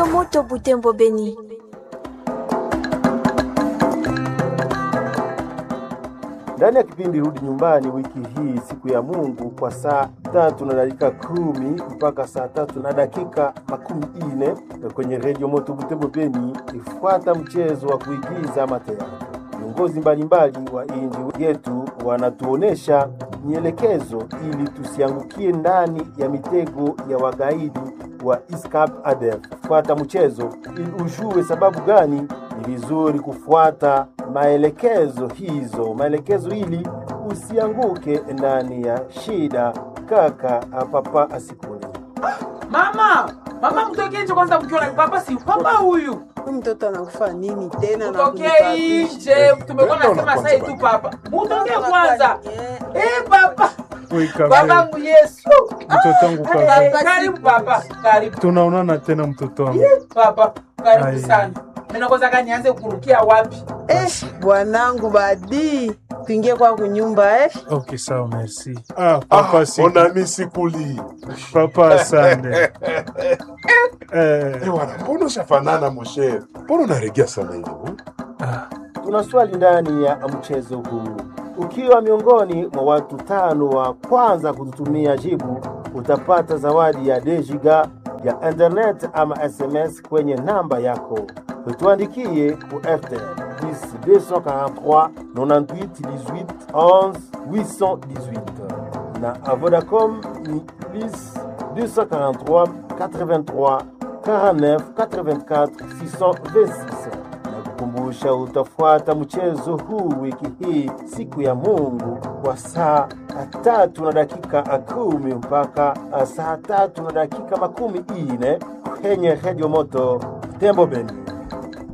Radio Moto Butembo Beni. Ndani ya kipindi Rudi Nyumbani wiki hii, siku ya Mungu, kwa saa tatu na dakika kumi mpaka saa tatu na dakika makumi ine kwenye redio Moto Butembo Beni, ifuata mchezo wa kuigiza mateatro. Viongozi mbalimbali wa inji yetu wanatuonesha mielekezo ili tusiangukie ndani ya mitego ya wagaidi wa ISCAP ADF. Fuata mchezo ili ujue sababu gani ni vizuri kufuata maelekezo hizo, maelekezo ili usianguke ndani ya shida. Kaka papa asikuni Mama, mama mtokee nje kwanza mkiona papa si papa huyu. Huyu mtoto anakufa nini tena? na Mtokee kunipabisha? nje. Tumekuwa nasema sasa tu papa. Mtokee kwanza. Eh, Eh papa. Oi, Kabebe. Babangu Yesu. Mtoto wangu Kabebe. Karibu papa. Karibu Tunaonana tena mtoto wangu. papa. Karibu Ai. sana. Mimi kwanza kani nianze kurukia wapi? eh, bwanangu badi tuingie kwa kunyumba eh. Okay, sawa, merci. Ah, papa Ah, si. mon ami Sikuli. Papa asante. Eh, Eh, wana, mbona ushafanana moshe? Mbona unaregea sana hivi? hmm? ah, Tuna swali ndani ya mchezo huu. Ukiwa miongoni mwa watu tano wa kwanza kututumia jibu, utapata zawadi ya dejiga ya internet ama SMS kwenye namba yako. Tuandikie ku FTL 243 98 18 11 818 na a Vodacom ni plus 243 83 49 84 626 na kukumbusha utafuata mchezo huu wiki hii siku ya Mungu kwa saa tatu na dakika kumi mpaka saa tatu na dakika makumi ine kwenye redio moto Tembo Beni.